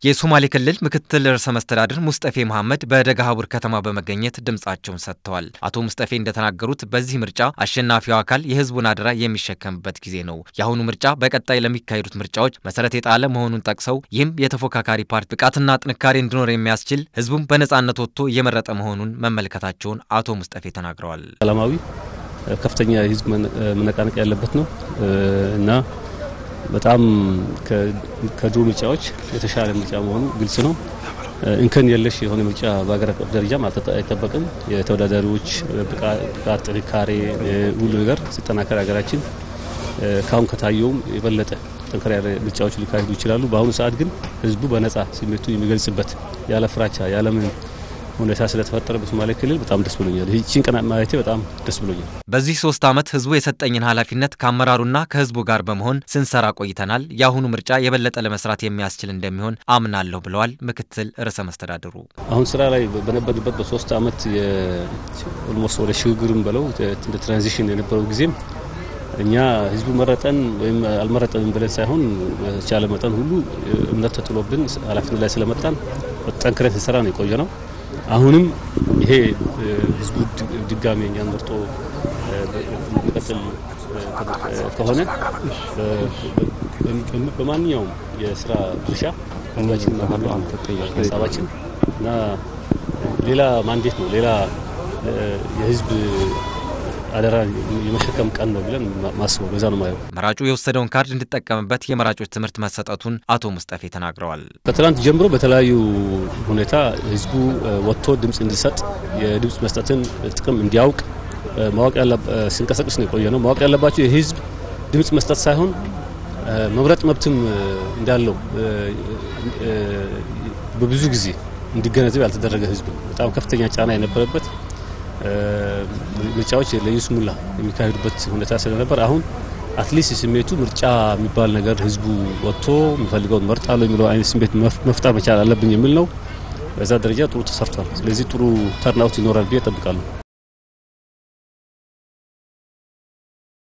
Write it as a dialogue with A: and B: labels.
A: የሶማሌ ክልል ምክትል ርዕሰ መስተዳድር ሙስጠፌ መሐመድ በደገሃቡር ከተማ በመገኘት ድምጻቸውን ሰጥተዋል። አቶ ሙስጠፌ እንደተናገሩት በዚህ ምርጫ አሸናፊው አካል የህዝቡን አደራ የሚሸከምበት ጊዜ ነው። የአሁኑ ምርጫ በቀጣይ ለሚካሄዱት ምርጫዎች መሰረት የጣለ መሆኑን ጠቅሰው ይህም የተፎካካሪ ፓርቲ ብቃትና ጥንካሬ እንዲኖር የሚያስችል ህዝቡም በነጻነት ወጥቶ እየመረጠ መሆኑን መመልከታቸውን አቶ ሙስጠፌ ተናግረዋል።
B: ሰላማዊ ከፍተኛ የህዝብ መነቃነቅ ያለበት ነው እና በጣም ከድሮ ምርጫዎች የተሻለ ምርጫ መሆኑ ግልጽ ነው። እንከን የለሽ የሆነ ምርጫ በሀገር አቀፍ ደረጃም አይጠበቅም። የተወዳዳሪዎች ብቃት፣ ጥንካሬ ሁሉ ነገር ሲጠናከር ሀገራችን ካሁን ከታየውም የበለጠ ጠንከር ያለ ምርጫዎች ሊካሄዱ ይችላሉ። በአሁኑ ሰዓት ግን ህዝቡ በነጻ ስሜቱ የሚገልጽበት ያለ ፍራቻ ያለምን ሁኔታ ስለተፈጠረ በሶማሌ ክልል በጣም ደስ ብሎኛል። ይህችን ቀን ማለቴ በጣም ደስ ብሎኛል።
A: በዚህ ሶስት ዓመት ህዝቡ የሰጠኝን ኃላፊነት ከአመራሩና ከህዝቡ ጋር በመሆን ስንሰራ ቆይተናል። የአሁኑ ምርጫ የበለጠ ለመስራት የሚያስችል እንደሚሆን አምናለሁ ብለዋል ምክትል ርዕሰ መስተዳድሩ።
B: አሁን ስራ ላይ በነበርንበት በሶስት ዓመት ኦልሞስት ወደ ሽግግርም በለው እንደ ትራንዚሽን የነበረው ጊዜም እኛ ህዝቡ መረጠን ወይም አልመረጠንም ብለን ሳይሆን በተቻለ መጠን ሁሉ እምነት ተጥሎብን ኃላፊነት ላይ ስለመጣን ጠንክረን ስንሰራ ነው የቆየ ነው። አሁንም ይሄ ህዝቡ ድጋሚ እኛን መርጦ የሚቀጥል ከሆነ በማንኛውም የስራ ድርሻ ህዝባችን ሀሳባችን እና ሌላ ማንዴት ነው ሌላ የህዝብ አደራ የመሸከም ቀን ነው ብለን ማስበው በዛ ነው ማየው።
A: መራጩ የወሰደውን ካርድ እንዲጠቀምበት የመራጮች ትምህርት መሰጠቱን አቶ ሙስጠፌ ተናግረዋል።
B: ከትናንት ጀምሮ በተለያዩ ሁኔታ ህዝቡ ወጥቶ ድምፅ እንዲሰጥ የድምፅ መስጠትን ጥቅም እንዲያውቅ ማወቅ ሲንቀሳቀስ ነው የቆየ ነው። ማወቅ ያለባቸው የህዝብ ድምፅ መስጠት ሳይሆን መምረጥ መብትም እንዳለው በብዙ ጊዜ እንዲገነዘብ ያልተደረገ ህዝብ ነው። በጣም ከፍተኛ ጫና የነበረበት ምርጫዎች ለይስሙላ የሚካሄዱበት ሁኔታ ስለነበር አሁን አትሊስት ስሜቱ ምርጫ የሚባል ነገር ህዝቡ ወጥቶ የሚፈልገውን መርጣለሁ የሚለው አይነት ስሜት መፍጠር መቻል አለብኝ የሚል ነው። በዛ ደረጃ ጥሩ ተሰርቷል። ስለዚህ ጥሩ ተርናውት ይኖራል ብዬ እጠብቃለሁ።